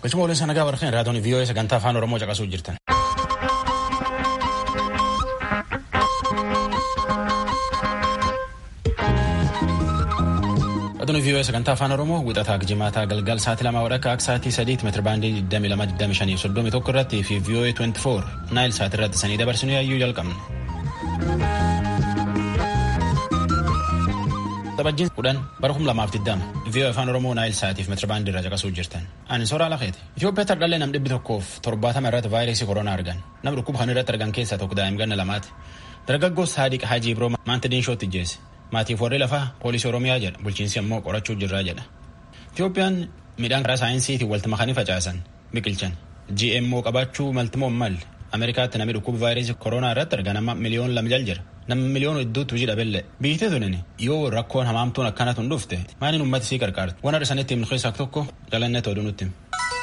Galchuma waliin sana gahaa warqeen raadiyoon VOA sagantaa afaan Oromoo caqasuu jirtan. Raadiyoon VOA sagantaa afaan Oromoo wixataa jimaataa galgal sa'aatii lama wadhakka akka sa'aatii sadiitti meetira baandii 22,25 irratti fi VOA 24 naayil sa'aatii irratti sanii dabarsinu yaayyuu jalqabne. Taphajiin kudhan bara kum lamaaf digdama VOA afaan Oromoo naayil sa'aatiif meetira baandii irraa caqasuu jirtan. Ani soraa lafeeti. Itoophiyaatti hardhallee nam dhibbi tokkoof torbaatama irratti vaayirasii koronaa argan. Nam dhukkuba kan irratti argan keessaa tokko daa'im ganna lamaati. Dargaggoos Saadiq Hajii Biroo maanta diinshootti ijjeesse. Maatiif warri lafaa poolisii Oromiyaa jedha bulchiinsi ammoo qorachuu jirraa jedha. Itoophiyaan midhaan karaa saayinsiitiin walitti makanii facaasan biqilchan. GMO qabaachuu maltimoo malle Ameerikaatti namni dhukkuba vaayirasii koronaa irratti argan amma miliyoon lama jal jira. Nama miliyoon hedduutu hojii dhabelle. Biyyattii tunin yoo rakkoon hamaamtuun akkanatu hin dhufte maaliin uummata sii qarqaarti. Waan har'a sanitti himnu keessaa tokko jalannee tooduu nutti hima.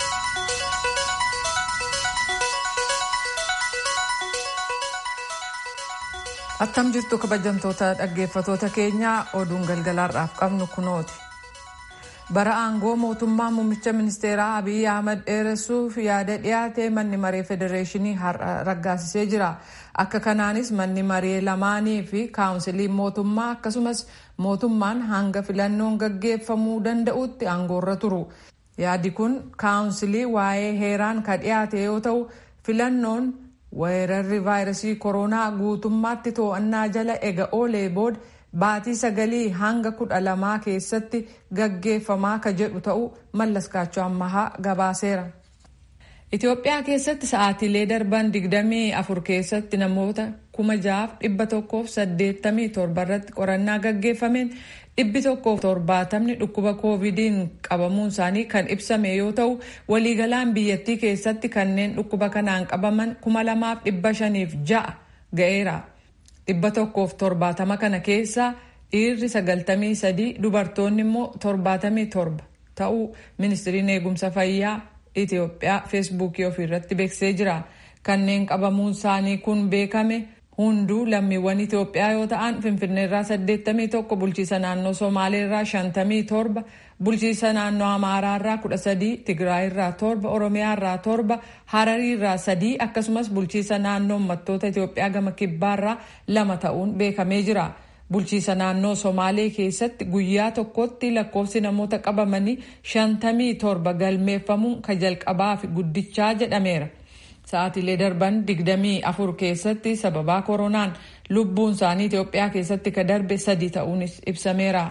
Attam jirtu kabajamtoota dhaggeeffatoota keenyaa oduun galgalaarraaf qabnu kunooti. Bara aangoo mootummaa muummicha ministeeraa Abiyyi Ahmad dheeressuuf yaada dhiyaate manni maree federeeshinii har'a raggaasisee jira. Akka kanaanis manni maree lamaanii fi kaawunsiliin mootummaa akkasumas mootummaan hanga filannoon gaggeeffamuu danda'utti aangoorra turu. Yaadi kun kaawunsilii waa'ee heeraan ka dhiyaate yoo ta'u filannoon weerarri vaayirasii koronaa guutummaatti to'annaa jala ega oolee booda baatii sagalii hanga kudha lamaa keessatti gaggeeffamaa ka jedhu ta'uu mallaskaachuu ammahaa gabaaseera. Itoophiyaa keessatti sa'aatiilee darban digdamii afur keessatti namoota kuma jaaf dhibba tokkoof saddeettamii torba irratti qorannaa gaggeeffameen dhibbi tokkoof torbaatamni dhukkuba koovidiin qabamuun isaanii kan ibsame yoo ta'u waliigalaan biyyattii keessatti kanneen dhukkuba kanaan qabaman kuma lamaaf dhibba shaniif ja'a ga'eera. dhibba tokkoof torbaatama kana keessaa dhiirri sagaltamii sadii dubartoonni immoo torbaatamii torba ta'uu ministiriin eegumsa fayyaa Itoophiyaa feesbuukii ofiirratti beeksisee jira. Kanneen qabamuun isaanii kun beekame hunduu lammiiwwan Itoophiyaa yoo ta'an Finfinneerraa 81 bulchiisa naannoo Somaaleerraa 57 bulchiisa naannoo Amaaraarraa 13 Tigraayirraa 7 Oromiyaarraa 7 Harariirraa 3 akkasumas bulchiisa naannoo uummattoota Itoophiyaa gama kibbaarraa lama ta'uun beekamee jira. Bulchiisa naannoo Somaalee keessatti guyyaa tokkotti lakkoofsi namoota qabamanii shantamii torba galmeeffamuun ka jalqabaa fi guddichaa jedhameera. Sa'aatiilee darban digdamii afur keessatti sababaa koronaan lubbuun isaanii Itoophiyaa keessatti ka darbe sadi ta'uunis ibsameera.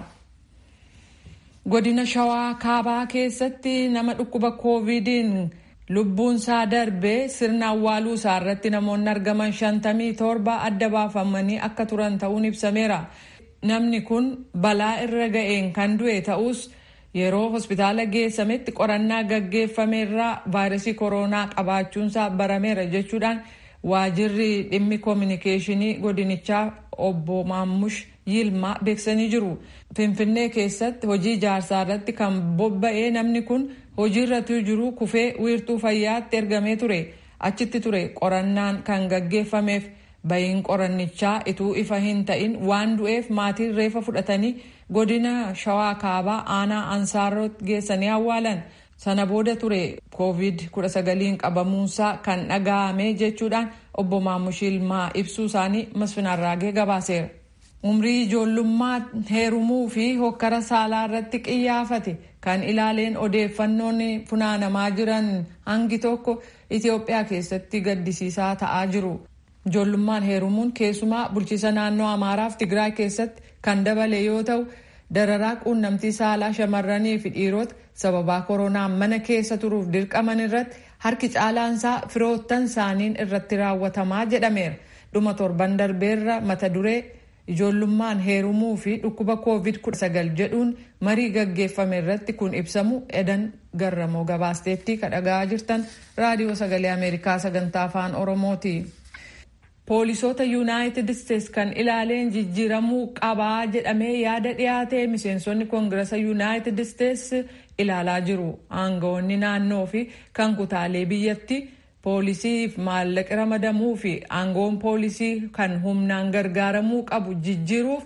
Godina Shawaa Kaabaa keessatti nama dhukkuba koovidiin lubbuun isaa darbee sirna awwaaluu isaa irratti namoonni argaman shantamii torba adda baafamanii akka turan ta'uun ibsameera. Namni kun balaa irra ga'een kan du'e ta'us yeroo hospitaala geessametti qorannaa gaggeeffameerraa vaayirasii koronaa qabaachuunsaa barameera jechuudhaan waajirri dhimmi koominikeeshinii godinichaa obbo Maammush Yilmaa beeksisanii jiru. Finfinnee keessatti hojii ijaarsaa irratti kan bobba'ee namni kun hojiirratti jiru kufee wiirtuu fayyaatti ergamee ture. Achitti ture qorannaan kan gaggeeffameef bahiin qorannichaa ituu ifa hin ta'in waan du'eef maatiin reefa fudhatanii godina shawaa kaabaa aanaa ansaarot geessanii awwaalan. Sana booda ture koovid 19 qabamuunsaa kan dhaga'ame jechuudhaan obbo Maamush Yilmaa ibsuu isaanii masfinarraagee gabaaseera. umrii ijoollummaa heerumuu fi hokkara saalaa irratti qiyyaafate kan ilaaleen odeeffannoon funaanamaa jiran hangi tokko Itoophiyaa keessatti gaddisiisaa ta'aa jiru. Ijoollummaan heerumuun keessumaa bulchiisa naannoo Amaaraaf Tigraay keessatti kan dabale yoo ta'u dararaa quunnamtii saalaa shamarranii fi dhiirota sababaa koronaan mana keessa turuuf dirqaman irratti harki caalaansaa firoottan isaaniin irratti raawwatamaa jedhameera. Dhuma torban darbeerra mata duree ijoollummaan heerumuu fi dhukkuba koovid 19 jedhuun marii gaggeeffame irratti kun ibsamu edan garramoo gabaasteetti kadhagaa jirtan raadiyoo sagalee ameerikaa sagantaa afaan oromooti. poolisoota yuunaayitid isteets kan ilaaleen jijjiiramuu qabaa jedhamee yaada dhiyaate miseensonni koongirasa yuunaayitid isteets ilaalaa jiru aangawoonni naannoo fi kan kutaalee biyyatti. poolisiif maallaqa ramadamuu fi aangoon poolisii kan humnaan gargaaramuu qabu jijjiiruuf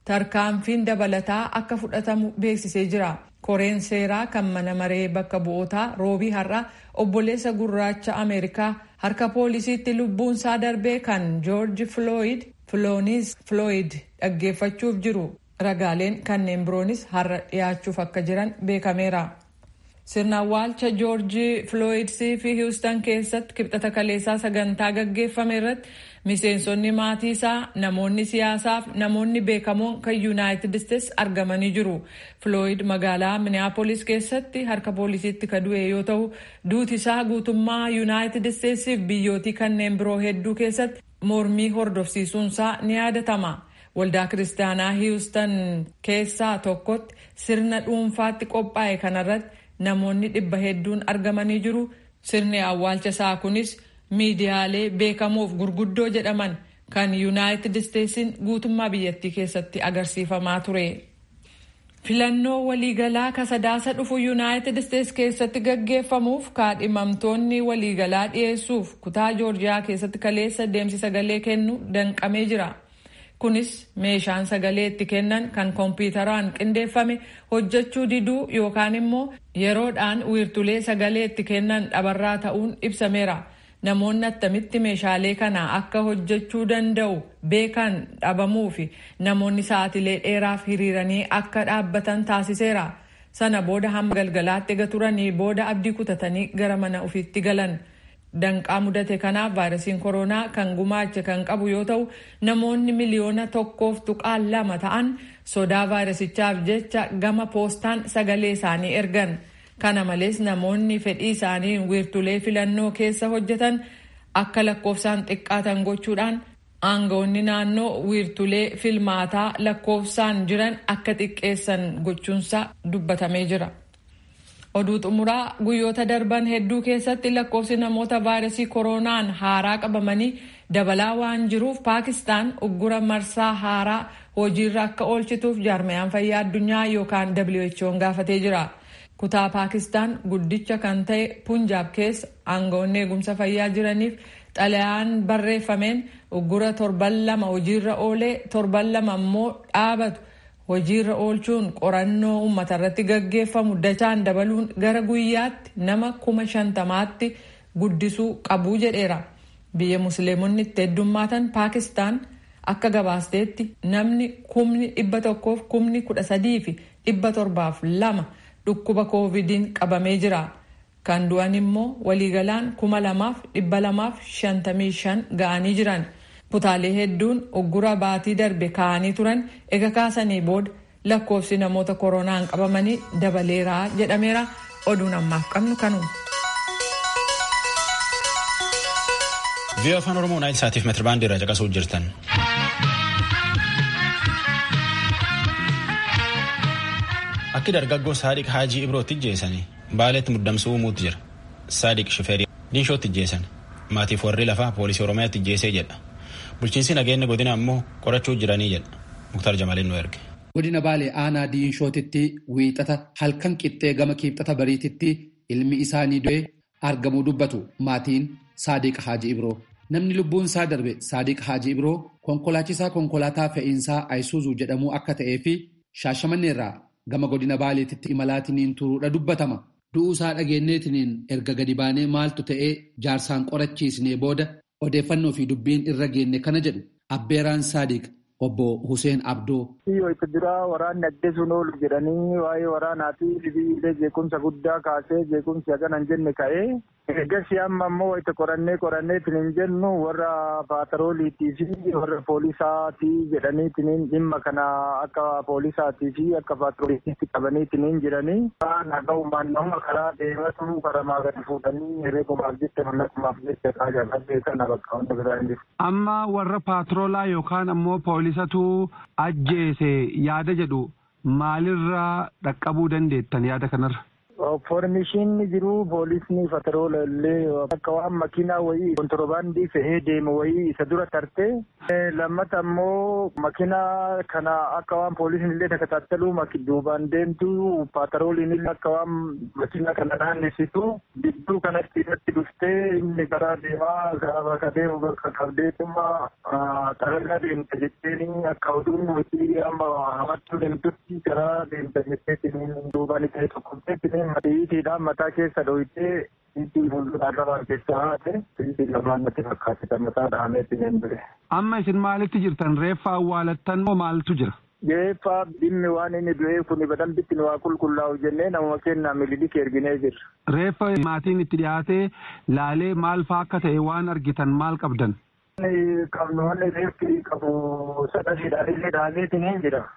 tarkaanfiin dabalataa akka fudhatamu beeksisee jira. koreen seeraa kan mana maree bakka bu'ootaa roobii har'a obboleessa gurraacha ameerikaa harka poolisiitti lubbuunsaa darbee kan joorji flooyid filoonis flooyid dhaggeeffachuuf jiru ragaaleen kanneen biroonis har'a dhiyaachuuf akka jiran beekameera. sirna awwaalcha joorji flooyidsii fi hiwustan keessatti kibxata kaleessaa sagantaa gaggeeffame irratti miseensonni maatii isaa namoonni siyaasaa fi namoonni beekamoon kan yuunaayitid isteetsi argamanii jiru flooyid magaalaa miniyaapolis keessatti harka poolisiitti ka du'e yoo ta'u duuti isaa guutummaa yuunaayitid isteetsii fi biyyootii kanneen biroo hedduu keessatti mormii hordofsiisuunsaa ni yaadatama. waldaa kiristaanaa hiwustan keessaa tokkotti sirna dhuunfaatti qophaa'e kanarratti namoonni dhibba hedduun argamanii jiru sirni awwaalcha isaa kunis miidiyaalee beekamoof gurguddoo jedhaman kan yuunaayitid isteetsiin guutummaa biyyattii keessatti agarsiifamaa ture. filannoo waliigalaa kasadaasa dhufu yuunaayitid isteets keessatti gaggeeffamuuf kaadhimamtoonni waliigalaa dhiyeessuuf kutaa joorjiyaa keessatti kaleessa deemsi sagalee kennu danqamee jira. kunis meeshaan sagalee itti kennan kan kompiitaraan qindeeffame hojjechuu diduu yookaan immoo yeroodhaan wiirtulee sagalee itti kennan dhabarraa ta'uun ibsameera. Namoonni attamitti meeshaalee kana akka hojjechuu danda'u beekan dhabamuu fi namoonni sa'atilee dheeraaf hiriiranii akka dhaabbatan taasiseera. Sana booda hamma galgalaatti ega turanii booda abdii kutatanii gara mana ofiitti galan. danqaa mudate kanaaf vaayirasiin koronaa kan gumaache kan qabu yoo ta'u namoonni miliyoona tokkoof tuqaan lama ta'an sodaa vaayirasichaaf jecha gama poostaan sagalee isaanii ergan kana malees namoonni fedhii isaanii wiirtulee filannoo keessa hojjetan akka lakkoofsaan xiqqaatan gochuudhaan aangawoonni naannoo wiirtulee filmaataa lakkoofsaan jiran akka xiqqeessan gochuunsa dubbatamee jira. oduu xumuraa guyyoota darban hedduu keessatti lakkoofsi namoota vaayirasii koronaan haaraa qabamanii dabalaa waan jiruuf paakistaan uggura marsaa haaraa hojiirra akka oolchituuf jaarmayaan fayyaa addunyaa yookaan who'n gaafatee jira kutaa paakistaan guddicha kan ta'e punjaab keessa aangawoonni eegumsa fayyaa jiraniif xalayaan barreeffameen uggura torban lama hojiirra oolee torban lama immoo dhaabatu hojiirra oolchuun qorannoo uummata irratti gaggeeffamu dachaan dabaluun gara guyyaatti nama kuma shantamaatti guddisuu qabuu jedheera biyya musliimonni itti heddummaatan paakistaan akka gabaasteetti namni kumni dhibba tokkoof kumni kudha sadii fi dhibba torbaaf lama dhukkuba koovidiin qabamee jira kan du'an immoo waliigalaan kuma lamaaf dhibba lamaaf shantamii shan ga'anii jiran. kutaalee hedduun uggura baatii darbe kaa'anii turan ega kaasanii booda lakkoofsi namoota koronaan qabamanii dabaleeraa jedhameera oduun ammaaf qabnu kanuma. vii'oo afaan oromoo naayil saatiif meetirbaandii irraa caqasuu jirtan. akki dargaggoo saadiq haajii ibrootti ijjeessanii baaleetti muddamsuu uumuutti jira saadiq shifeerii diinshootti ijjeessan maatiif warri lafaa poolisii oromiyaatti ijjeessee jedha. bulchiinsi nageenya godina ammoo qorachuu jiranii jedha muktar jamaliin nu erge. godina baalee aanaa diinshootitti wiixata halkan qixxee gama kiibxata bariititti ilmi isaanii du'ee argamuu dubbatu maatiin saadiq haaji ibroo namni lubbuun isaa darbe saadiq haaji ibroo konkolaachisaa konkolaataa fe'iinsaa ayisuuzuu jedhamuu akka ta'ee fi shaashamanneerraa gama godina baaleetitti imalaatiniin turuudha dubbatama du'uu isaa dhageenyeetiniin erga gadi baanee maaltu ta'ee jaarsaan qorachiisnee booda. odeeffannoo fi dubbiin irra geenne kana jedhu abbeeraan saadiq obbo Hussein Abdoo. Yoo itti duraa waraanni ajjeesuun oolu jedhanii waa'ee waraanaatii sibiilee jeequmsa guddaa kaasee jeequmsi hagana hin jenne ka'ee eegasii amma ammoo itti qorannee qoranneetiin hin jennu warra paatarooliitii fi warra poolisaatii jedhaniitiin dhimma kana akka poolisaatii fi akka paatarooliitti qabaniitiin hin jiranii naga'umaan nama karaa deematu karamaa gadi fuudhanii herreegumaaf jecha mallaqumaaf jecha kaajaa kana bakka hunda biraa hin jiru. Amma warra paatroolaa yookaan ammoo poolisatu ajjeese yaada jedhu maalirraa dhaqqabuu dandeettan yaada kanarra? Foormishiin jiru poolisni patroola illee akka waan makiinaa wayii kontorbaandii fe'ee deemu wayii isa dura tartee lammata ammoo makiinaa kana akka waan poolisni illee takataattalu duubaan deemtu patrooliin illee akka waan makiinaa kana naannessitu gidduu kanatti irratti dhuftee inni karaa deemaa karaa bakka deemu bakka qabdeetuma xaragaa deemta jetteen akka oduun hojii amma hamattuu deemtutti karaa deemta jetteetiin duubaan ta'e tokko matiitiidhaan mataa keessa dhohitee itti fuuldura arrabaa keessaa haate itti lamaan natti fakkaate mataa dhahameetti hin bire. Amma isin maalitti jirtan reeffa awwaalattan moo maaltu jira? Reeffa dhimmi waan inni du'ee kun badambitti nu waa qulqullaa'u jennee namuma kennaa mililik erginee jirra. Reeffa maatiin itti dhiyaatee laalee maal faa akka ta'e waan argitan maal qabdan? Qabnu wanni reeffi qabu sadasiidhaan illee dhaameetiin hin jira.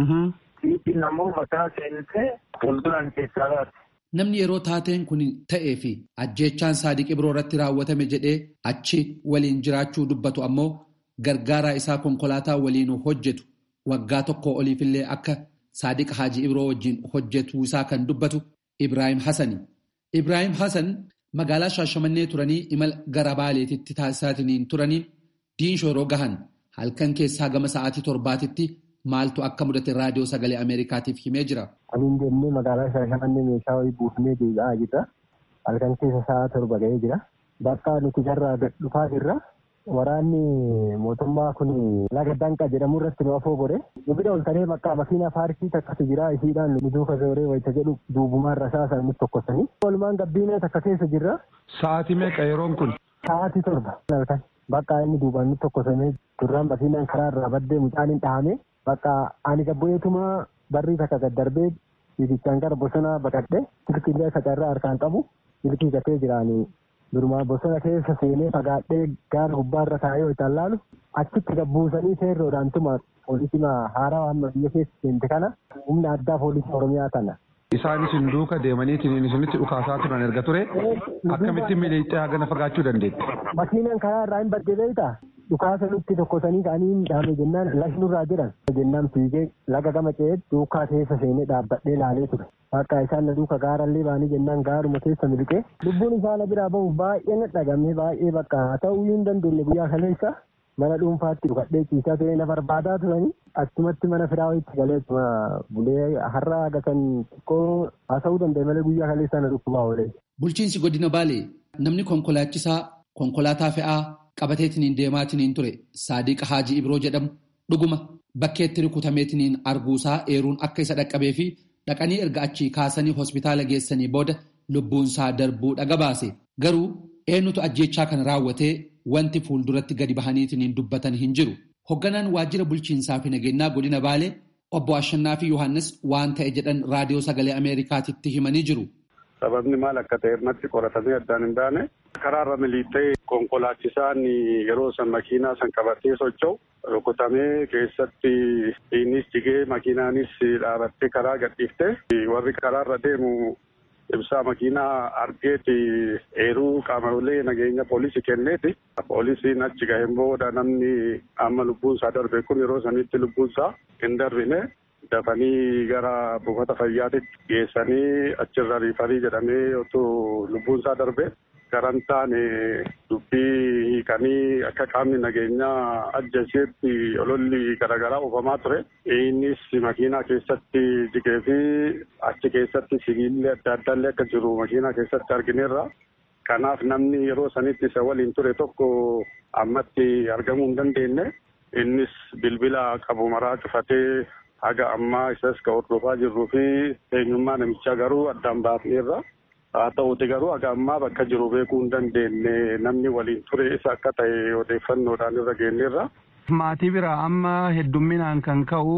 Ittiin ammoo mataa seentee fuulduraan keessaa baate. Namni yeroo taateen kun ta'ee fi ajjeechaan saadiq ibroo irratti raawwatame jedhee achi waliin jiraachuu dubbatu ammoo gargaaraa isaa konkolaataa waliin hojjetu waggaa tokko oliifillee akka saadiq haaji ibroo wajjin hojjetu isaa kan dubbatu Ibrahim Hassani. Ibrahim Hassan magaalaa Shaashamannee turanii imala gara Baaleetitti taasisaatiin turaniin diinshoo yeroo gahan halkan keessaa gama sa'aatii torbaatitti maaltu akka mudate raadiyoo sagalee Ameerikaatiif himee jira. Aniin deemnee magaalaa Shaashamannee meeshaa wayii buufnee deebi'aa jirra. Halkan keessa sa'a torba ga'ee jira. Bakka nuti jarraa dhufaa jirra. Waraanni mootummaa kun laga danqa jedhamu irratti nu afoo godhe. Nu bira ol taree bakka makiinaa paarkii takkatu jira isiidhaan nu duuka zooree wayita jedhu duubumaan rasaasa nutti tokkosanii. Walumaan gabbiinee takka keessa jirra. Sa'aatii meeqa yeroon kun? Sa'aatii torba. Bakka inni duubaan nutti tokkosamee duraan makiinaan karaa irraa baddee mucaan hin dhahame. Bakka ani gabboyeetuma barrii takka gad darbee fiigichaan gara bosonaa baqadhe silkiillee facarraa harkaan qabu silkii gatee jiraanii durumaa bosona keessa seenee fagaadhee gaara gubbaarra taa'ee ho'itaan laalu achitti gabbuusanii seerroodhaan tuma poolisii haaraa amma biyya keessa seente kana humna addaa poolisii oromiyaa tana. Isaan isin duuka deemaniitiin isinitti dhukaasaa turan erga ture akkamitti miliixee hagana fagaachuu dandeetti? Makiinaan karaa irraa hin badde beektaa? dhukaasa nutti tokkosanii ka'anii dhaame jennaan lashnurraa jiran jennaan fiigee laga gama ce'ee duukaa keessa seenee dhaabbadhee laalee ture. Akka isaan na duuka gaarallee baanii jennaan gaaruma keessa miliqee lubbuun isaa na biraa bahuuf baay'ee na dhagame baay'ee bakka haa ta'uu hin dandeenye guyyaa kaleessa mana dhuunfaatti dhukadhee ciisaa ture na barbaadaa turanii achumatti mana firaa wayitti galee achuma bulee har'a gatan xiqqoo haasa'uu danda'e malee guyyaa kaleessa na dhukkubaa oolee. Bulchiinsi godina Baalee namni konkolaachisaa konkolaataa fe'aa qabateetiniin deemaatiniin ture saadiq haaji ibroo jedhamu dhuguma bakkeetti rukutameetiniin arguusaa eeruun akka isa dhaqqabee fi dhaqanii erga achii kaasanii hospitaala geessanii booda lubbuunsaa darbuu dhaga baase garuu eenyutu ajjeechaa kana raawwatee wanti fuulduratti gadi bahaniitiniin dubbatan hin jiru hogganaan waajjira bulchiinsaa fi nageenyaa godina baalee obbo Ashannaa fi Yohaannis waan ta'e jedhan raadiyoo sagalee Ameerikaatitti himanii jiru. Sababni maal akka ta'e irratti qoratamee addaan hin baane karaarra miliixee konkolaachisaan yeroo san makiinaa san qabatee socho'u rukutamee keessatti innis jigee makiinaanis dhaabattee karaa gadhiifte warri karaarra deemu ibsaa makiinaa argeeti eeruu qaamolee nageenya poolisii kenneeti. Poolisiin achi gaheen booda namni amma lubbuunsaa darbe kun yeroo sanitti lubbuunsaa hin darbine dafanii gara buufata fayyaatitti geessanii achirra riifarii jedhamee otoo lubbuunsaa darbe garan taane dubbii hiikanii akka qaamni nageenyaa ajjeeseetti ololli garaagaraa oofamaa ture. Innis makiinaa keessatti jigee fi achi keessatti sibiilli adda addaallee akka jiru makiinaa keessatti argineerra. Kanaaf namni yeroo sanitti isa waliin ture tokko ammatti argamuu hin dandeenye. Innis bilbila qabu maraa cufatee haga ammaa isas ka hordofaa jirruu fi eenyummaa namichaa garuu addaan baafneerra. Haa ta'uuti garuu haga ammaa bakka jiru beekuu hin dandeenye namni waliin ture isa akka ta'e odeeffannoodhaan irra geenyeerra. Maatii biraa amma heddumminaan kan ka'u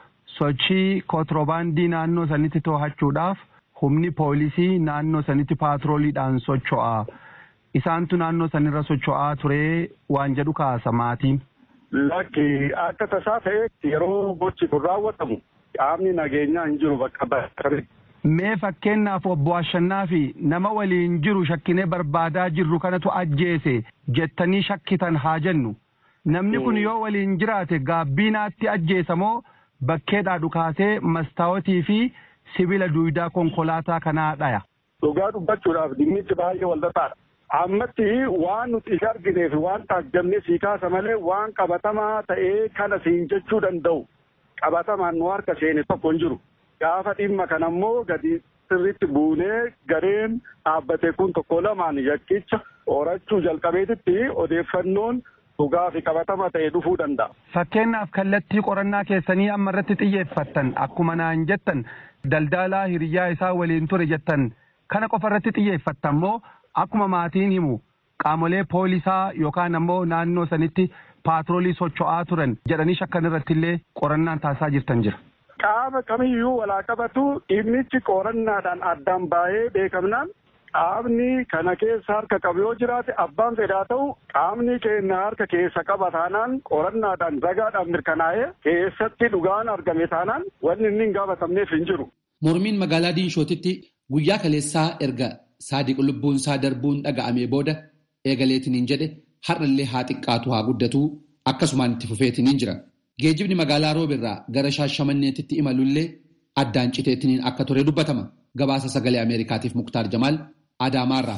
sochii kontirobaandii naannoo sanitti to'achuudhaaf humni poolisii naannoo sanitti paatrooliidhaan socho'a. Isaantu naannoo sanirra socho'aa ture waan jedhu kaasa maatiin. Lakki akka tasaa ta'e yeroo gochi kun raawwatamu qaamni nageenyaa hin jiru bakka bakka. Mee fakkeenyaaf obbo Ashannaa fi nama waliin jiru shakkinee barbaadaa jirru kanatu ajjeese jettanii shakkitan haa jennu. Namni kun yoo waliin jiraate gaabbiinaatti ajjeesa moo bakkeedhaa dhukaasee mastaawotii fi sibiila duwidaa konkolaataa kanaa dhaya. dhugaa dubbachuudhaaf dhimmichi baay'ee walxaxaadha. Ammatti waan nuti isa arginee fi waan taajjabnee sii kaasa malee waan qabatamaa ta'ee kana siin jechuu danda'u qabatamaan nu harka seene tokko hin jiru. Gaafa dhimma kana ammoo gadi sirriitti buunee gareen dhaabbate kun tokko lamaan yakkicha horachuu jalqabeetitti odeeffannoon dhugaa fi qabatama ta'e dhufuu danda'a. Fakkeenyaaf kallattii qorannaa keessanii amma irratti xiyyeeffattan akkuma naan jettan daldalaa hiriyaa isaa waliin ture jettan kana qofa irratti xiyyeeffattan moo akkuma maatiin himu qaamolee poolisaa yookaan ammoo naannoo sanitti paatroolii socho'aa turan jedhanii shakkan irratti illee qorannaan taasisaa jirtan jira. Qaama kamiyyuu walaa qabatu dhimmichi qorannaadhaan addaan baay'ee beekamnaan qaamni kana keessa harka qabu yoo jiraate abbaan fedhaa ta'u qaamni keenya harka keessa qaba taanaan qorannaadhaan ragaadhaan mirkanaa'ee keessatti dhugaan argame taanaan wanni inni hin gaafatamneef hin jiru. Mormiin magaalaa Diinshootitti guyyaa kaleessaa erga saadiq lubbuun isaa darbuun dhaga'amee booda eegaleetiniin jedhe har'allee haa xiqqaatu haa guddatu akkasumaan itti fufeetiniin jira. Geejjibni magaalaa roobirraa gara shaashamanneetitti imalullee addaan citeetiniin akka ture dubbatama. Gabaasa sagalee Ameerikaatiif Muktaar Jamaal Adaamaarraa.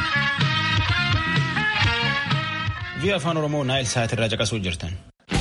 Vi'a afaan Oromoo Naayil Saatirraa caqasuu jirtan.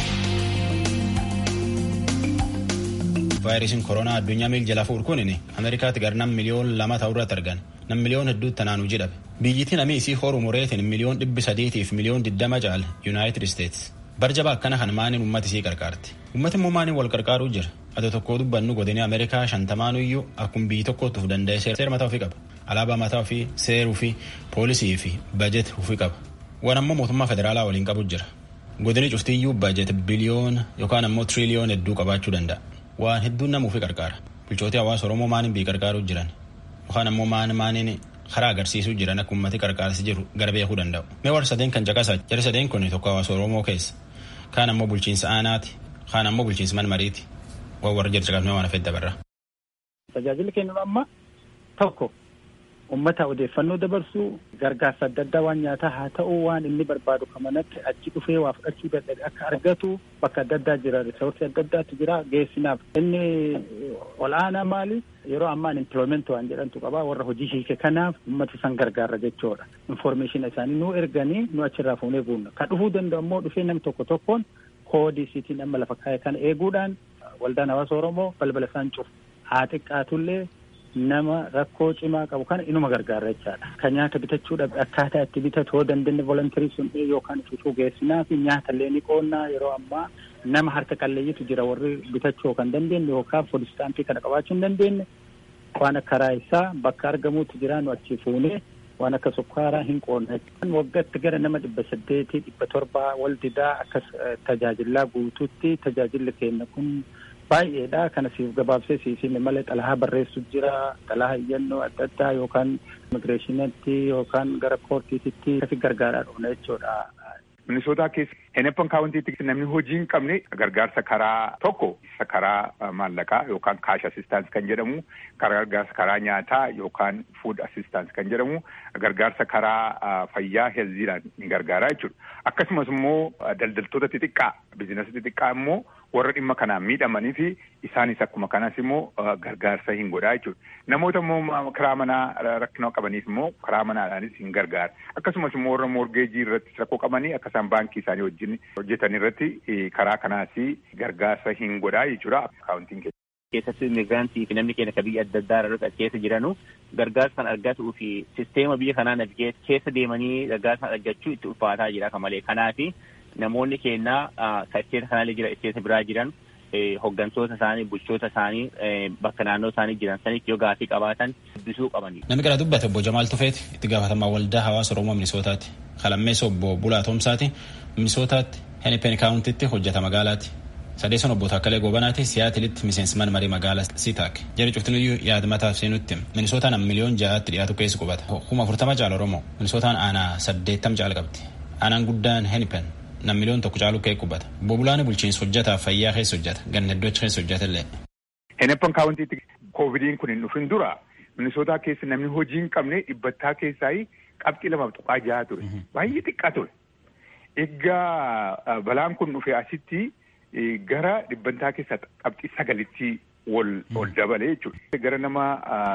vaayirasiin koronaa addunyaa miil jalaa fuudhu kunin ameerikaatti gara nam miliyoon lama ta'uu irratti argan nam miliyoon hedduutti tanaanuu jedhabe biyyittiin amii isii horu mureetiin miliyoon dhibbi sadiitiif miliyoon diddama caal yuunaayitid isteets barjaba akkana kan maaniin ummati isii qarqaarti ummati immoo maaniin wal qarqaaruu jira ati tokkoo dubbannu godinii ameerikaa shantamaanuyyuu akkuma biyyi tokkootti uf danda'e seera mataa ofii qaba alaabaa mataa ofii seeruu fi poolisii fi bajet ofii qaba waan ammoo mootummaa federaalaa waliin qabu jira godini cuftiyyuu bajet biliyoona yookaan ammoo tiriliyoon hedduu qabaachuu danda'a waan hedduun nama ofii qarqaara bulchootii hawaasa oromoo maaniin biyyi qarqaaruu jiran yookaan ammoo maan maaniin karaa agarsiisuu jiran akka ummati qarqaarsi jiru gara beekuu danda'u mee warra sadeen kan caqasaa jara sadeen kun tokko hawaasa oromoo keessa kaan ammoo bulchiinsa aanaati kaan ammoo bulchiinsa manmariiti waan warra jira caqasnee waan hafeet dabarra. Tajaajilli kennu amma tokko ummata odeeffannoo dabarsuu gargaarsa adda addaa waan nyaataa haa ta'u waan inni barbaadu kamanatti achi dhufee waa fudhachuu dadhabe akka argatu bakka adda addaa jira risoorsii adda addaatu jira geessinaaf inni ol'aanaa maali yeroo ammaan empilooment waan jedhantu qaba warra hojii hiike kanaaf ummata san gargaara jechuudha informeeshina isaanii nu erganii nu achirraa fuunee buunna ka dhufuu danda'u immoo dhufee nam tokko tokkoon koodii siitiin amma lafa kaa'e kana eeguudhaan waldaan hawaasa oromoo balbala isaan cufu haa xiqqaatullee nama rakkoo cimaa qabu kana inuma gargaara jechaadha. Kan nyaata bitachuudhaaf akkaataa itti bitatu yoo dandeenye volontarii sun yookaan fifuu geessinaa fi nyaata illee ni qoonnaa yeroo ammaa nama harka qalleeyyitu jira warri bitachuu kan dandeenye yookaan foodistaampii kana qabaachuu hin dandeenye waan akka raayisaa bakka argamuutu jira nu achi fuunee waan akka sukkaaraa hin qoonna. Waggaatti gara nama dhibba saddeetii dhibba torbaa wal didaa akkas tajaajilaa guutuutti tajaajilli keenya kun baay'eedha kana siif gabaabsee siifime malee xalahaa barreessu jira xalahaa iyyannoo adda addaa yookaan immigireeshinitti yookaan gara koortiititti kasi gargaaraa dhufna jechuudha. Minisootaa keessa Henepan kaawwantiitti namni hojii hin qabne gargaarsa karaa tokko isa karaa maallaqaa yookaan kaash assistance kan jedhamu gargaarsa karaa nyaataa yookaan food assistance kan jedhamu gargaarsa karaa fayyaa heelziidhaan ni gargaaraa jechuudha. Akkasumas immoo daldaltoota xixiqqaa bizinasa xixiqqaa immoo warra dhimma kanaan miidhamanii fi isaanis akkuma kanas immoo gargaarsa hin godhaa jechuudha. Namoota immoo karaa manaa rakkina qabaniif immoo karaa manaadhaanis hin gargaara. Akkasumas immoo warra morgeejii irratti rakkoo qabanii akka isaan baankii isaanii wajjin hojjetan irratti karaa kanaas gargaarsa hin godhaa jechuudha. Akaawuntiin keessa. keessatti immigraantii fi namni keenya biyya adda addaa irratti keessa jiranu gargaarsa kan argatuu fi sisteema biyya kanaa navigeet keessa deemanii gargaarsa kan argachuu itti ulfaataa jira kan malee kanaafi namoonni keenya ka isteeta kanaallee jira isteeta biraa jiran hoggantoota isaanii bulchoota isaanii bakka naannoo isaanii jiran sanitti yoo gaafii qabaatan dubbisuu qabani. Namni gara dubbate obbo Jamaal Tufeeti itti gaafatamaa waldaa hawaasa Oromoo Minisootaati. Kalammeessa obbo Bulaa Toomsaati Minisootaatti Henipen Kaawuntitti hojjeta magaalaati. Sadeessan obbo Taakkalee Goobanaati siyaatilitti miseensman marii magaalaa Sitaak. Jari cuftiniyyuu yaada mataaf seenutti. Minisootaan amma miliyoon ja'aatti dhiyaatu keessa qubata. Kuma afurtama caala Oromoo. Minisootaan aanaa saddeettam caala qabdi. Aanaan guddaan Henipen nam miliyoon tokko caalu kee qubata. Bobulaani bulchiinsa hojjetaa fayyaa keessa hojjeta. Ganna hedduuchi keessa hojjetallee. Henepan kaawwantiitti koovidiin kun hin dhufin dura minisootaa keessa namni hojii hin qabne dhibbattaa keessaa qabxii lamaaf tuqaa jaha ture. Baay'ee xiqqaa ture. Egaa balaan kun dhufe asitti gara dhibbantaa keessa qabxii sagalitti wal ol dabale jechuudha. Gara nama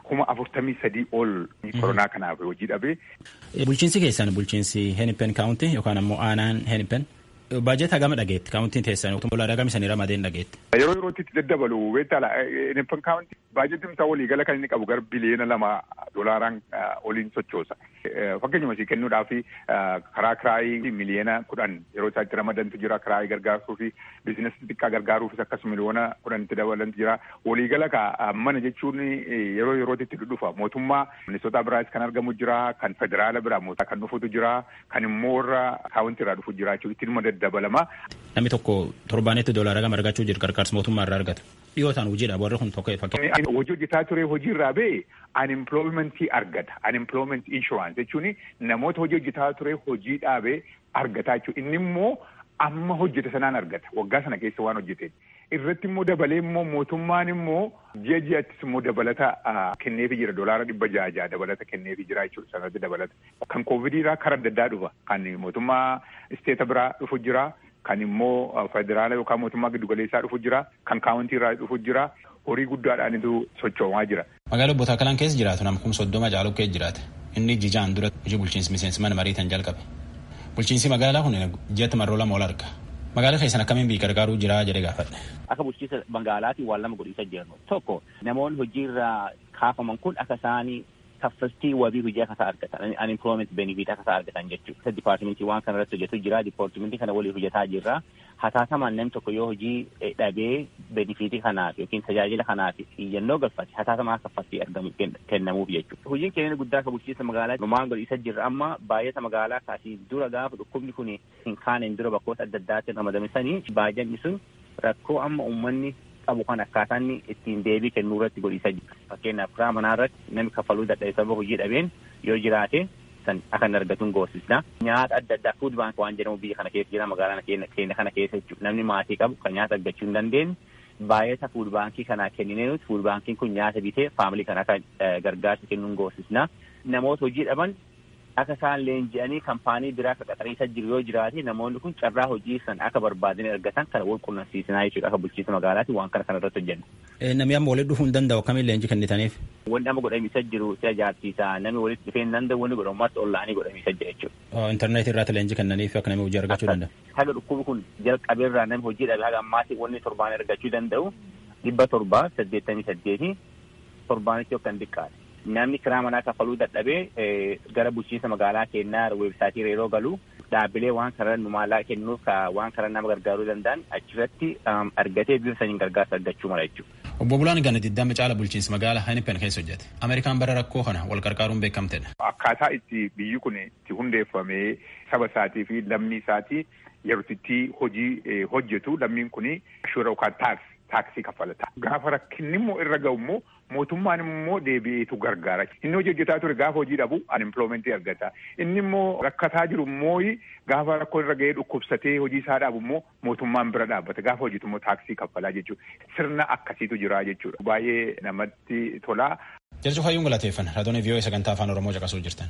kuma afurtamii sadii ol koronaa kanaaf hojii dhabee. Bulchiinsi keessan bulchiinsi Henipen kaawunti yookaan ammoo aanaan Henipen baajeta gama dhageetti kaawuntiin teessan doolaara gama isanii ramadeen dhageetti. Yeroo yerootti itti daddabalu beektaa Henipen kaawunti baajetii isaa waliigala kan inni qabu gara biliyeena lama doolaaraan oliin sochoosa. Fakkeenyuma isii kennuudhaaf karaa kiraayii miliyeena kudhan yeroo isaa itti ramadantu jira kiraayii gargaaruu fi biizinasii xiqqaa gargaaruufis akkasuma miliyoona kudhan itti dabalantu jira. Waliigala ka mana jechuun yeroo yerootti itti dhufa mootummaa ministoota biraas kan argamu jira kan federaala biraa mootummaa kan dhufutu jira kan immoo irra kaawunti irraa dhufu jira jechuudha itti dhuma dabalama. Namni tokko torbaanetti doolaara gama argachuu jiru gargaarsa mootummaa irraa argatu. Dhiyootaan hojiidha warri kun tokko fakkeenya. Hojii hojjetaa ture hojii irraa ba'e unemploymentii argata. Unemployment insurance jechuun namoota hojii hojjetaa ture hojii dhaabee argataa jechuudha. Inni immoo amma hojjete sanaan argata. Waggaa sana keessa waan hojjeteen. Irratti immoo dabalee immoo mootummaan immoo ji'a ji'attis immoo dabalata kenneefi jira. Doolaara dhibba ja'a ja'a dabalata kenneefi jira jechuudha. Sanatti dabalata. Kan koovidiirraa karaa adda addaa dhufa. Kan mootummaa isteeta biraa dhufu jira. Kan immoo federaala yookaan mootummaa giddugaleessaa dhufu jira. Kan kaawuntii irraa dhufu jira. Horii guddaadhaanitu sochoomaa jira. Magaalaa Obbo Taakkalaan keessa jiraatu nama kuma soddoma caalu keessa jiraata. Inni jijaan dura hojii bulchiinsi miseensi mana mariitan jalqabe. Bulchiinsi magaalaa kun ji'atti marroo lama ol arga. Magaalaa keessan akkamiin biyya gargaaruu jira jedhee gaafadhe. Akka bulchiinsa magaalaatiin waan lama godhiisa jiran tokko namoonni hojiirraa kaafaman kun akka isaanii kaffaltii wabii hojii akka isaa argatan unemployment benefit akka isaa argatan jechuudha. Dipaartimentii waan kana irratti hojjetu jira dipaartimentii kana waliin hojjetaa jirra. Hataatamaan namni tokko yoo hojii dhabee benefitii kanaaf yookiin tajaajila kanaaf iyyannoo galfate hataatamaa kaffaltii argamu kennamuuf jechuudha. Hojiin keenya guddaa akka bulchiinsa magaalaa numaan godhiisa jirra amma baay'ata magaalaa kaasii dura gaafa dhukkubni kun hin kaaneen dura bakkoota adda addaatti ramadamsanii baay'anni sun rakkoo amma uummanni qabu kan akkaataa inni ittiin deebii kennuu irratti godhiisa jira. Fakkeenyaaf karaa manaa irratti namni kaffaluu dadhabe sababa hojii dhabeen yoo jiraate san akka hin argatuun goosisna. Nyaata adda addaa fuud baank waan jedhamu biyya kana keessa jira magaalaa keenya kana keessa jechuudha. Namni maatii qabu kan nyaata argachuu hin dandeenye baay'ata fuud baankii kanaa kenninee nuti fuud baankiin kun nyaata bitee faamilii kana akka gargaarsa kennuun goosisna. Namoota hojii dhaban akka isaan leenji'anii kaampaanii biraa akka qaxariisa jiru yoo jiraate namoonni kun carraa hojii san akka barbaadanii argatan kana wal qunnamsiisinaa jechuudha akka bulchiinsa magaalaati waan kana kana irratti hojjenna. Namni amma walitti dhufuu hin danda'u akkamiin leenji kennitaniif? Wanni amma godhamiisa jiru si ajaa'ibsiisa namni walitti dhufee hin danda'u wanni godhamumaatti ollaanii godhamiisa jira jechuudha. Intarneetii irratti leenji kennaniif akka namni hojii argachuu danda'u. Haga dhukkubi kun jalqabeerraa namni hojii dhabe haga ammaatti wanni torbaan argachuu danda'u dhibba torba saddeettamii saddeeti torbaanitti yookaan xiqqaadha. namni kiraa manaa kaffaluu dadhabee gara bulchiinsa magaalaa keenyaa weebsaayitii yeroo galu dhaabbilee waan karaa nu maallaa kennuuf waan karaa nama gargaaruu danda'an achirratti argatee bifa saniin gargaarsa argachuu mala jechuudha. Obbo Bulaan Gana Diddama caala bulchiinsa magaalaa Henipen keessa hojjete. Ameerikaan bara rakkoo kana wal gargaaruun beekamtedha. Akkaataa itti biyyi kun itti hundeeffamee saba isaatii fi lammii isaatii yeroo itti hojii hojjetu lammiin kun ashuura yookaan taaks taaksii kaffalata. Gaafa rakkinni immoo irra ga'u immoo mootummaan immoo deebi'eetu gargaara. Inni hojii hojjetaa ture gaafa hojii dhabu unemploymentii argata. Inni immoo rakkataa jiru immoo gaafa rakkoo irra ga'ee dhukkubsatee hojii isaa dhaabu immoo mootummaan bira dhaabbata. Gaafa hojiitu immoo taaksii kaffalaa jechuudha. Sirna akkasiitu jira jechuudha. Baay'ee namatti tola. Jarcu fayyuun galateeffan raadiyoo vii'oo sagantaa afaan oromoo caqasuu jirtan.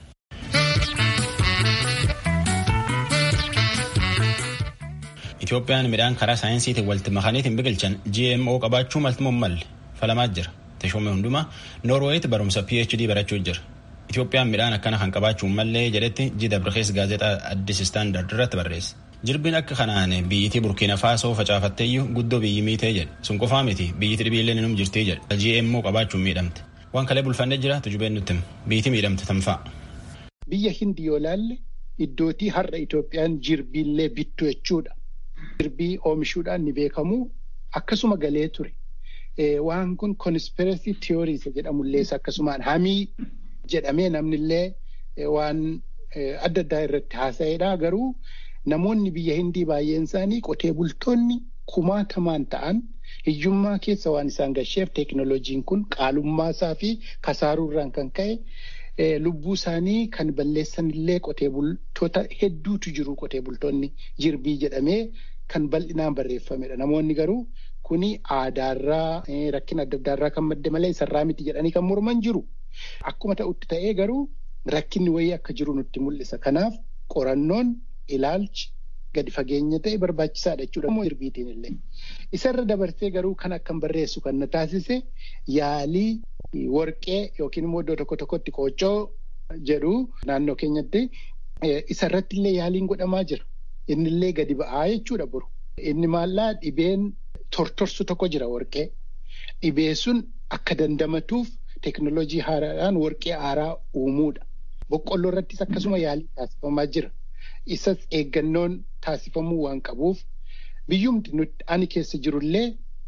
Itoophiyaan midhaan karaa saayinsiitiin walitti makaniitiin biqilchan GMO qabaachuu malti malle falamaa jira. Teshoome hundumaa Noorweeyitti barumsa PhD barachuu jira. Itoophiyaan midhaan akkana kan qabaachuu mallee jedhetti Jida Birkees gaazexaa Addis Istaandard irratti barreesse. Jirbiin akka kanaan biyyitii Burkiina Faasoo facaafatteeyyuu guddoo biyyi miitee jedhe. Sun qofaa miti biyyitii dhibiillee ninum jirtii jedhe. GMO qabaachuun miidhamte. Waan kalee bulfannee jira tujubeen nutti biyyitii miidhamte tanfaa. Biyya hindi yoo laalle iddootii har'a Itoophiyaan jirbiillee bittu jechuudha. Jirbii oomishuudhaan ni beekamu akkasuma galee ture. Waan kun conspiracy theories jedhamullee akkasumaan hamii jedhamee namnillee waan adda addaa irratti haasa'edha. Garuu namoonni biyya hindii baay'een isaanii qotee bultoonni kumaatamaan ta'an hiyyummaa keessa waan isaan gasheef teekinooloojiin kun qaalummaa isaa fi kasaaruurraan kan ka'e lubbuu isaanii kan balleessanillee qotee bultoota hedduutu jiru qotee bultoonni jirbii jedhamee kan bal'inaan barreeffamedha. Namoonni garuu kuni aadaarraa rakkina adda addaarraa kan madde malee isarraa miti jedhanii kan morman jiru. Akkuma ta'utti ta'ee garuu rakkinni wayii akka jiru nutti mul'isa. Kanaaf qorannoon ilaalchi gadi fageenya ta'e barbaachisaadha jechuudha. Immoo jirbiitiin illee. Isarra dabarsee garuu kan akkan barreessu kan na taasise yaalii warqee yookiin immoo iddoo tokko tokkotti qooccoo jedhu naannoo keenyatti isarratti illee yaaliin godhamaa jira. Inni illee gadi ba'aa jechuudha boru. Inni maallaa dhibeen tortorsu tokko jira warqee. Dhibee sun akka dandamatuuf teekinooloojii haaraadhaan warqee haaraa uumuudha. Boqqolloo irrattis akkasuma yaalii taasifamaa jira. Isas eeggannoon taasifamuu waan qabuuf biyyumti nuti ani keessa jirullee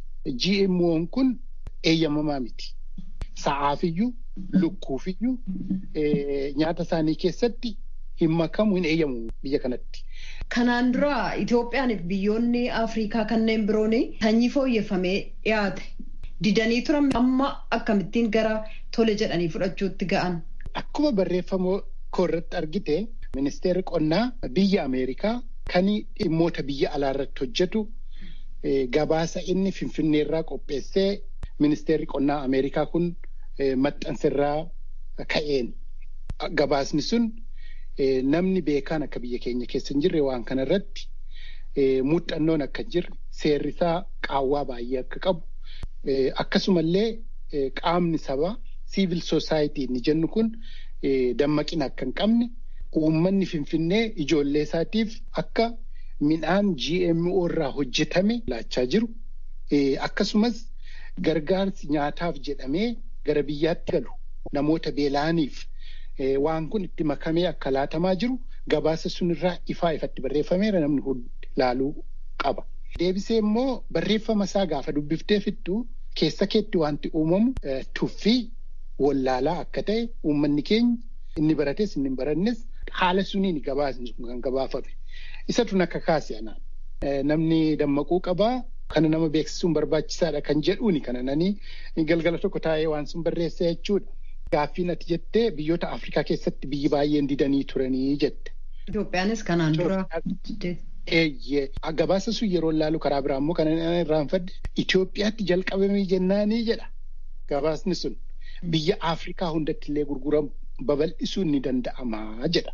GMO'n kun eeyyamamaa miti. Sa'aafiyyuu, lukkuufiyyuu nyaata isaanii keessatti hin makamu hin eeyyamu biyya kanatti. Kanaan dura Itoophiyaaniif biyyoonni Afrikaa kanneen biroon sanyii fooyyeffamee dhiyaate. Didanii turan amma akkamittiin gara tole jedhanii fudhachuutti ga'an. Akkuma barreeffama koorratti argite ministeerri qonnaa biyya Ameerikaa kan dhimmoota biyya alaa irratti hojjetu gabaasa inni finfinneerraa qopheessee ministeerri qonnaa Ameerikaa kun maxxansirraa ka'een. Gabaasni sun namni beekaan akka biyya keenya keessa hin jirre waan kana irratti muuxannoon akka hin jirre seerrisaa qaawwaa baay'ee akka qabu akkasumallee qaamni sabaa siivil soosaayitii inni jennu kun dammaqina akka hin qabne uummanni finfinnee ijoollee isaatiif akka midhaan GMO irraa hojjetame laachaa jiru akkasumas gargaarsi nyaataaf jedhamee gara biyyaatti galu namoota beela'aniif waan kun itti makamee akka laatamaa jiru gabaasa sunirraa ifaa ifatti barreeffameera namni hundi laaluu qaba. Deebisee immoo barreeffama isaa gaafa dubbiftee fittu keessa keetti wanti uumamu tuffii wallaalaa akka ta'e uummanni keenya inni barates inni hin barannes haala suniin gabaasni sun kan gabaafame. Isatu akka kaase anaan. Namni dammaquu qabaa kana nama beeksisuun barbaachisaadha kan jedhuuni kana nanii galgala tokko taa'ee waan sun barreessa jechuudha. Gaaffiin ati jettee biyyoota Afrikaa keessatti biyyi baay'een didanii turanii jette. Itoophiyaanis kanaan dura. Eeyyee gabaasa sun yeroo laalu karaa biraa immoo kan irraanfadde Itoophiyaatti jalqabamee jennaanii jedha gabaasni sun biyya Afrikaa hundatti illee gurguramu babal'isuun ni danda'ama jedha.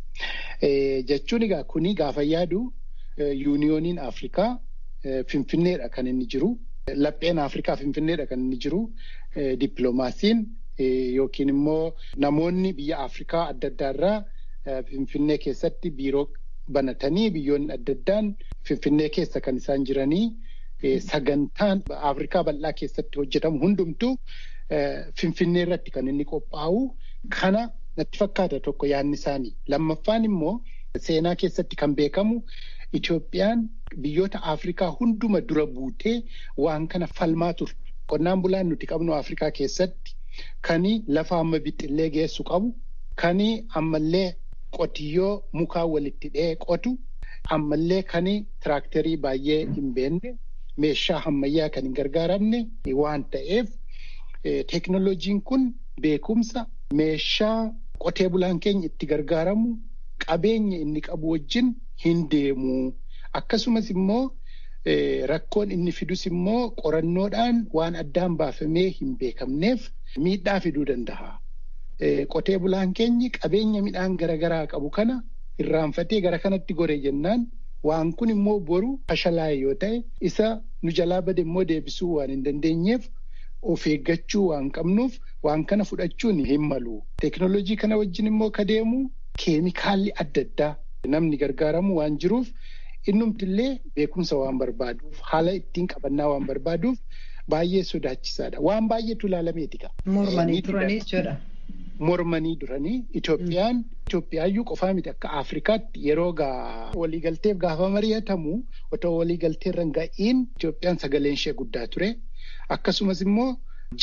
Jechuun egaa kuni gaafa yaadu yuuniyooniin Afrikaa Finfinneedha kan inni jiru. Lapheen Afrikaa Finfinneedha kan inni jiru. Dippiloomaasiin yookiin immoo namoonni biyya Afrikaa adda addaarraa Finfinnee keessatti biiroo banatanii biyyoonni adda addaan Finfinnee keessa kan isaan jiranii sagantaan Afrikaa bal'aa keessatti hojjetamu hundumtuu Finfinnee irratti kan inni qophaa'u kana natti fakkaata tokko yaadni isaanii. Lammaffaan immoo seenaa keessatti kan beekamu Itoophiyaan biyyoota Afrikaa hunduma dura buutee waan kana falmaa turte. Qonnaan bulaan nuti qabnu Afrikaa keessatti kani lafa amma bixxillee geessu qabu kani ammallee qotiyyoo mukaa walitti dhee qotu ammallee kani tiraaktarii baay'ee hin beekne meeshaa ammayyaa kan hin gargaaramne waan ta'eef teeknoloojiin kun beekumsa meeshaa qotee bulaan keenya itti gargaaramu qabeenya inni qabu wajjin hin deemu. Akkasumas immoo rakkoon inni fidus immoo qorannoodhaan waan addaan baafamee hin beekamneef miidhaa fiduu danda'a. Qotee bulaan keenyi qabeenya midhaan garaagaraa qabu kana irraanfatee gara kanatti gore jennaan waan kun immoo boru fashalaa'e yoo ta'e isa nu jalaa bade immoo deebisuu waan hin dandeenyeef of eeggachuu waan qabnuuf waan kana fudhachuun hin malu. Teekinooloojii kana wajjin immoo ka deemu keemikaalli adda addaa namni gargaaramu waan jiruuf innumtillee beekumsa waan barbaaduuf haala ittiin qabannaa waan barbaaduuf baay'ee sodaachisaadha. Waan baay'eetu ilaalameeti qaba. Mormanii turanii jechuudha. Mormanii duranii Itoophiyaan Itoophiyaayyuu qofaa miti akka Afrikaatti yeroo waliigalteef gaafa mari'atamu otoo waliigalteerra hin ga'iin Itoophiyaan sagaleen ishee guddaa ture. Akkasumas immoo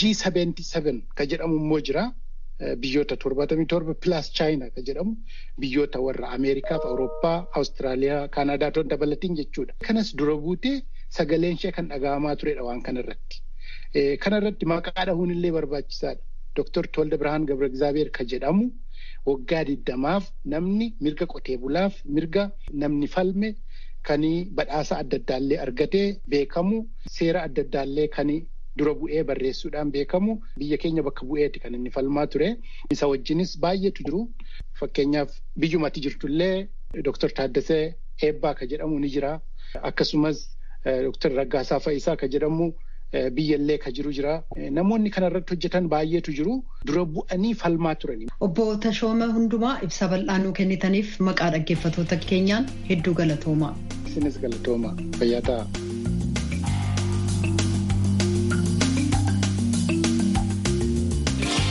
G77 ka jedhamu immoo jira. Biyyoota torbatamii torba pilaas chaayinaa ka jedhamu biyyoota warra Ameerikaaf Awurooppaa, Awustiraaliyaa, Kaanaadaa toon dabalatiin jechuudha. Kanas dura buutee sagaleen ishee kan dhaga'amaa turedha waan kanarratti. Kanarratti maqaa dhahuun illee barbaachisaadha. Dooktor Tolda Birhaan Gabra Egzaabeer ka jedhamu waggaa diddamaaf namni mirga qotee bulaaf mirga namni falme kan badhaasa adda addaallee argatee beekamu seera adda addaallee kan dura bu'ee barreessuudhaan beekamu biyya keenya bakka bu'eeti kan inni falmaa ture. Isa wajjinis baay'eetu jiru. Fakkeenyaaf biyyumatti jirtullee Dooktor Taaddasee eebbaa ka jedhamu ni jira. Akkasumas Dr. Raggaasaa Fa'isaa ka jedhamu biyyallee ka jiru jira. Namoonni kanarratti hojjetan baay'eetu jiru. Dura bu'anii falmaa turani. Obbo Tashooma Hundumaa ibsa bal'aa nuu kennitaniif maqaa dhaggeeffattoota keenyaan hedduu galatoomaa. Isinis galatooma. Fayyaa ta'a.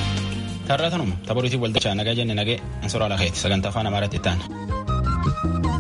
Tarraa tanuma taphooriitiif waltajjii nagaa jenne nagee ansoraa lakeeti sagantaa afaan amaaraatti itti aana.